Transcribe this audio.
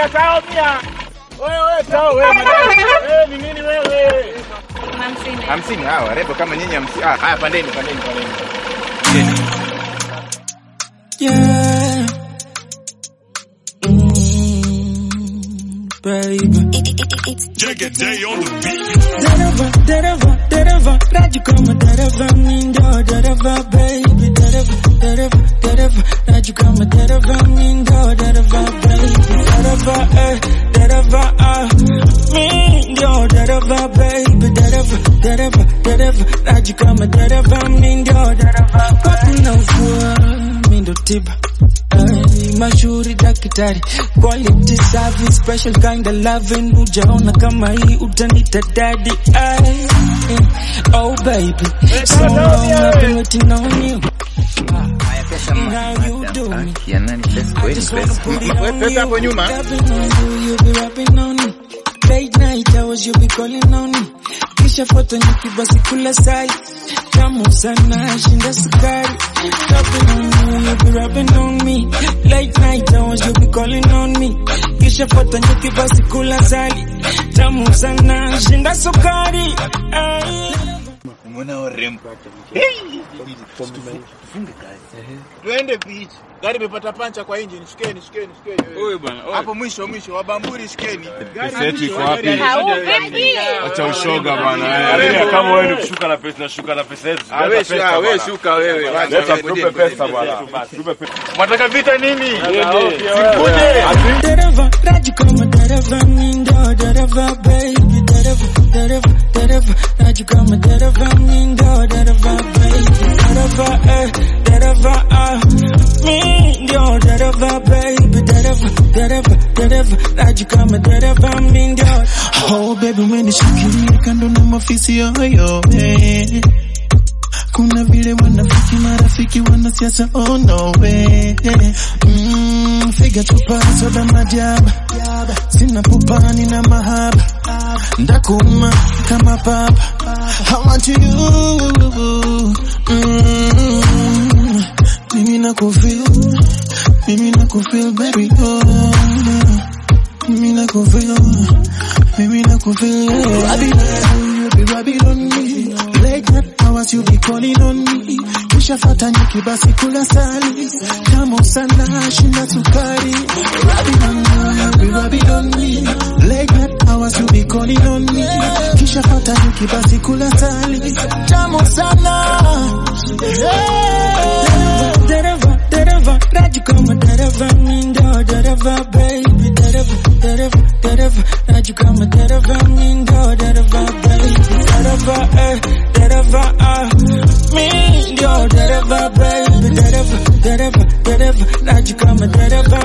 mia tao mia. Wewe tao wewe madam. Eh, ni nini wewe? Hamsini. Hamsini hawa warembo kama nyinyi hamsini. Ah, haya pandeni pandeni pandeni. Yeah. Mm, baby. Dereva, dereva, dereva, Raju kama dereva, mindo, dereva, baby, dereva, dereva, dereva, Raju kama dereva, mindo, dereva, baby, dereva, eh, dereva, ah, mindo, dereva, baby, dereva, dereva, dereva, Raju kama dereva, mindo, dereva, papi na ufua, mindo tiba. Ay, mashuhuri daktari quality service special kind of loving hujaona kama hii utanita daddy Ay, eh, oh baby so long I've been waiting on you how you do me I just wanna put it on Pesa hapo you nyuma. Rapping on you, you be rapping on me Late night hours you be calling on me Kisha foto nyuki basi kula sai Tamu sana shinda sukari Rapping on you, you be rapping on me Late night hours you be calling on me Kisha foto nyuki basi kula sali Tamu sana shinda sukari Ay. Umeona warembo. Tufunge kazi. Tuende beach. Gari imepata pancha kwa engine. Shikeni, shikeni, shikeni. Wewe bwana, wewe. Hapo mwisho mwisho wabamburi shikeni. Pesa yetu iko wapi? Au vipi? Acha ushoga bwana. Wewe, Wewe kama wewe ni kushuka na pesa nashuka na pesa yetu. Ah, wewe shuka, wewe shuka wewe. Wacha Leta wewe, tupe ngojeni, pesa ngojeni. bwana. Tupe pesa. Mwataka vita nini? Sikuje. Dereva, Raju kama dereva, mindo, dereva, baby, dereva, dereva, dereva, Raju kama dereva, mindo, dereva, baby, dereva, eh, dereva, ah, mindo, dereva, baby, dereva, dereva, dereva, Raju kama dereva, mindo. Oh baby umenishikilia kando na mafisi yoyo eh. Kuna vile wanafiki marafiki wanasiasa oh no way mm, figa chupa soda majaba sina pupani na mahaba ndakuma kama papa I want you mm, mimi nakufeel mimi nakufeel baby oh mimi nakufeel mimi nakufeel yeah. I be you be rubbing on me late night hours you be calling on me Nishafata nyuki basi kula sali Tamu sana shinda sukari Rubbing on you you be rubbing on me late night hours you be calling on me Kishafata nyuki basi kula sali Tamu sana yeah. Dereva, dereva, Raju kama dereva, mindo, dereva, baby, dereva, dereva, dereva, Raju kama dereva, mindo, dereva, baby, dereva, eh, dereva, ah, mindo, dereva, baby, dereva, dereva, dereva, Raju kama dereva,